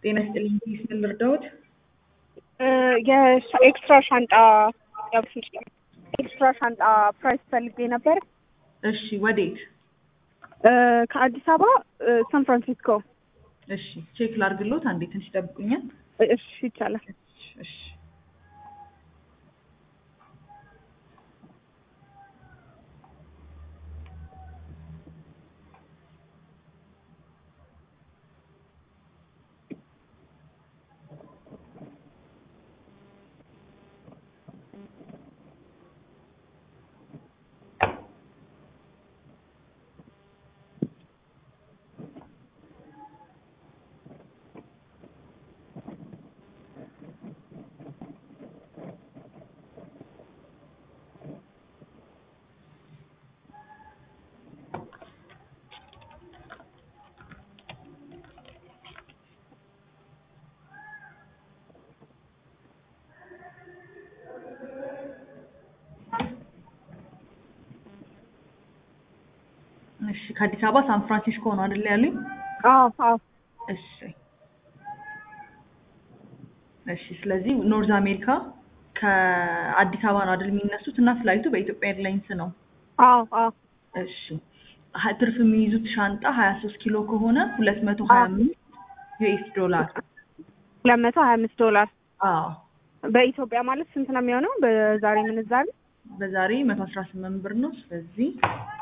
ጤና ይስጥልኝ። ፕሊስ ምን ልርዳዎት? የኤክስትራ ሻንጣ ያብስል ኤክስትራ ሻንጣ ፕራይስ ፈልጌ ነበር። እሺ፣ ወዴት? ከአዲስ አበባ ሳን ፍራንሲስኮ። እሺ፣ ቼክ ላርግሎት። አንዴ ትንሽ ይጠብቁኛል። እሺ ይቻላል። እሺ እሺ ከአዲስ አበባ ሳን ፍራንሲስኮ ነው አይደል ያሉኝ? አዎ አዎ። እሺ እሺ። ስለዚህ ኖርዝ አሜሪካ ከአዲስ አበባ ነው አይደል የሚነሱት እና ፍላይቱ በኢትዮጵያ ኤርላይንስ ነው። አዎ አዎ። እሺ ሀ- ትርፍ የሚይዙት ሻንጣ ሀያ ሶስት ኪሎ ከሆነ ሁለት መቶ ሀያ አምስት ዩኤስ ዶላር። ሁለት መቶ ሀያ አምስት ዶላር አዎ በኢትዮጵያ ማለት ስንት ነው የሚሆነው? በዛሬ ምንዛሬ በዛሬ መቶ አስራ ስምንት ብር ነው። ስለዚህ